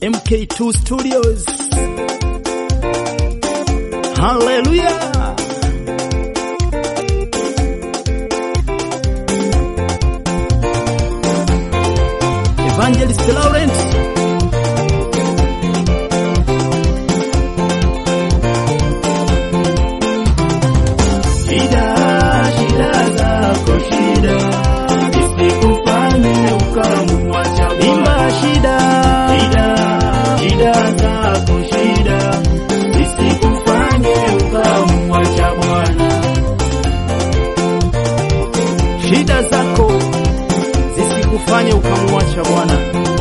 MK2 Studios. Hallelujah. Evangelist Laurent. Shida, shida zako shida, isikufanye ukamwacha Bwana. Imba shida. Shida, shida zako shida, isikufanye ukamwacha Bwana. Shida zako zisikufanye ukamwacha Bwana.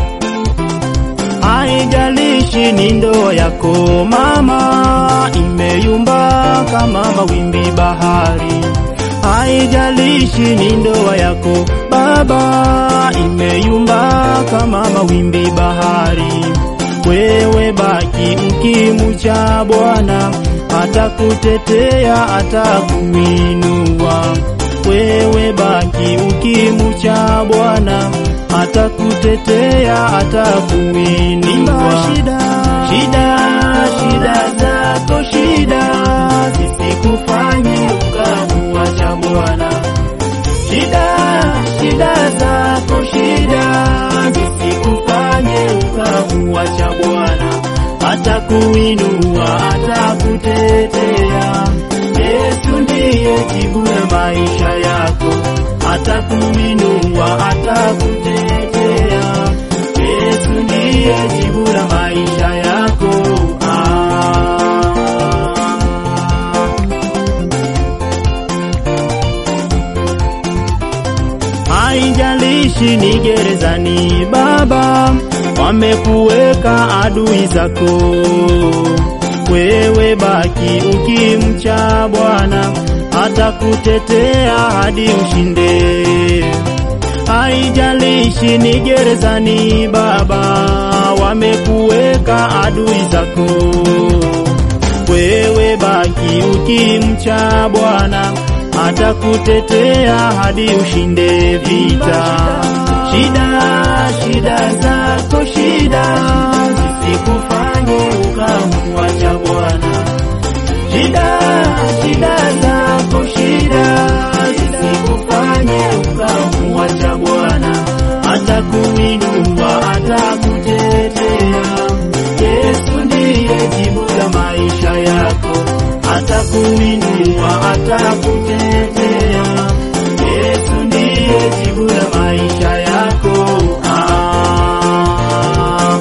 Haijalishi ni ndoa yako mama, imeyumba kama mawimbi bahari. Haijalishi ni ndoa yako baba, imeyumba kama mawimbi bahari. Wewe baki mkimucha Bwana, atakutetea, atakuinua. Wewe baki ukimucha Bwana, atakutetea, atakuinua. Shida. Shida, shida zako shida, zisikufanye ukamwacha Bwana. Shida, shida zako shida, zisikufanye ukamwacha Bwana. Atakuinua, atakutetea. Yesu ndiye jibu la maisha yako. Atakuinua, atakutetea. Yesu ndiye jibu la maisha yako. Ah. Haijalishi ni gerezani baba, wamekuweka adui zako. Wewe baki ukimcha Bwana, atakutetea hadi ushinde. Haijalishi ni gerezani baba, wamekuweka adui zako. Wewe baki ukimcha Bwana, atakutetea hadi ushinde vita. Shida, shida zako shida, zisikufanye ukamwacha Bwana. Shida, shida zako shida, zisikufanye ukamwacha Bwana. Atakuinua, atakutetea. Yesu ndiye jibu la maisha yako. Atakuinua, atakutetea. Yesu ndiye jibu la maisha yako. Ah.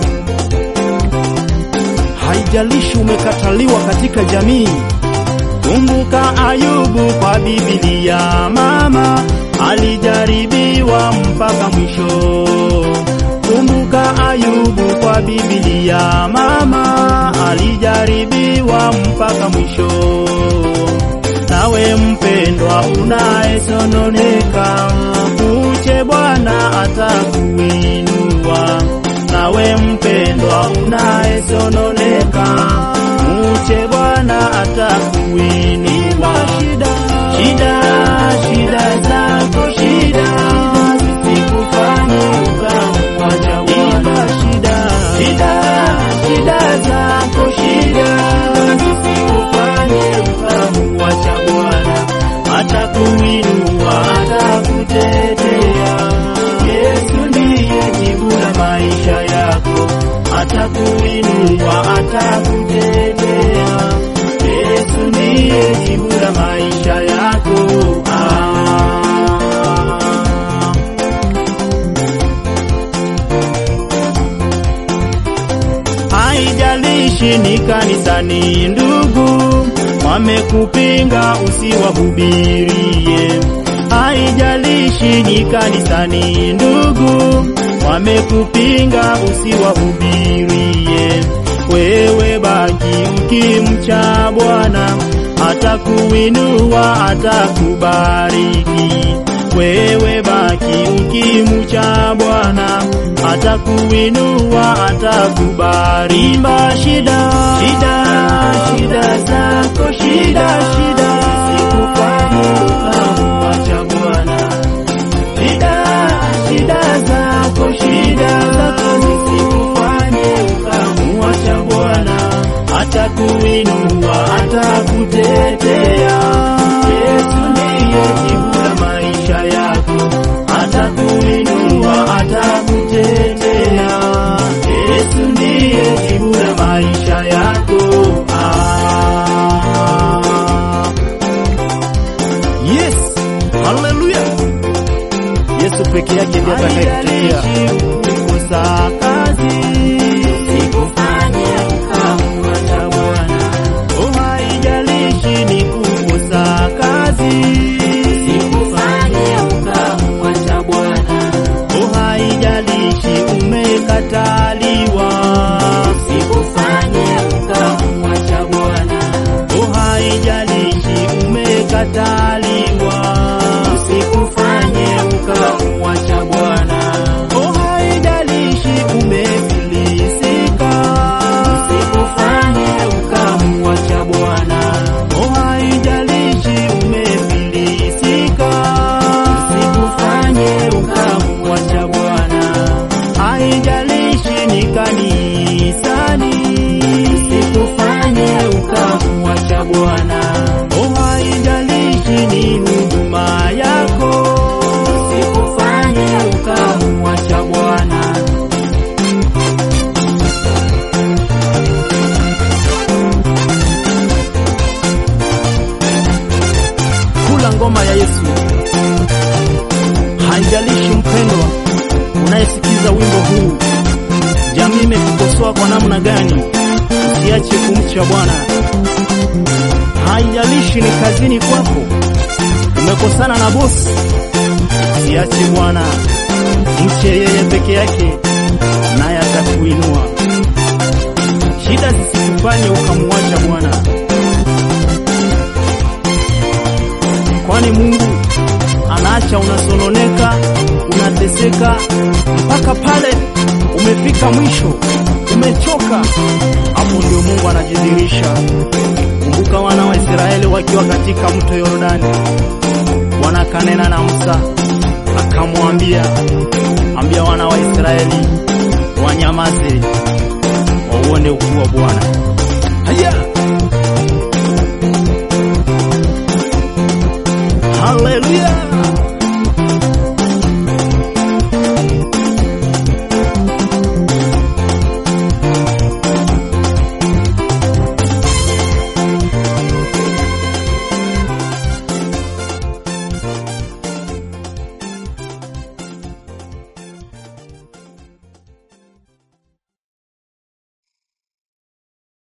Haijalishi umekataliwa katika jamii. Kumbuka Ayubu kwa Biblia, mama alijaribiwa mpaka mwisho. Kumbuka Ayubu kwa Biblia, mama alijaribiwa mpaka mwisho. Nawe mpendwa unayesononeka, uche Bwana atakuinua. Nawe mpendwa unayesononeka, uche Bwana atakuinua. Shida, shida, shida zako shida, zisikufanye ukamwacha Bwana. Shida, shida, shida zako shida, zisikufanye ukamwacha Bwana. Atakuinua, atakutetea. Yesu ndiye jibu la maisha yako. Atakuinua, atakutetea. Yesu ndiye jibu la maisha yako. Ah. Haijalishi ni kanisani, ndugu, wamekupinga usiwahubirie. Haijalishi ni kanisani, ndugu, wamekupinga usiwahubirie. Wewe baki ukimcha Bwana, atakuinua, atakubariki. Wewe baki ukimcha Bwana, atakuinua, atakubariki. Imba shida, shida, shida zako shida, shida, zisikufanye ukamwacha Bwana. Shida, shida zako shida, zako zisikufanye uka atakuinua, atakutetea. Yesu ndiye jibu la maisha yako, atakuinua, atakutetea. Yesu ndiye jibu la maisha yako. Ah. Yes, haleluya. Yesu peke yake ndiye atakayekutetea. kukosa kazi sikufanye ukamwacha Bwana. Oh, haijalishi ni kukosa kazi sikufanye ukamwacha Bwana. Oh, haijalishi umekataliwa sikufanye ukamwacha Bwana. Oh, haijalishi umekataliwa usikufanye ukamwacha Bwana. Oh, haijalishi umefilisika usikufanye ukamwacha Bwana. Oh, haijalishi umefilisika usikufanye ukamwacha Bwana. Haijalishi ni kanisani usikufanye ukamwacha Bwana. Oh, haijalishi ni huduma yako usikufanye ukamwacha Bwana. Kula ngoma ya Yesu. Haijalishi mpendwa unayesikiza wimbo huu, jamii imekukosoa kwa namna gani, usiache kumcha Bwana. Haijalishi ni kazini kwako, umekosana na bosi, usiache Bwana, mche yeye peke yake, naye atakuinua. Shida zisikufanye ukamwacha Bwana. kwani Mungu anaacha unasononeka, unateseka mpaka pale umefika mwisho, umechoka. Hapo ndio Mungu anajidhihirisha. Kumbuka wana wa Israeli wakiwa katika mto Yordani, Bwana akanena na Musa akamwambia, ambia wana wa Israeli wanyamaze, wauone ukuu wa Bwana. Haya! Haleluya!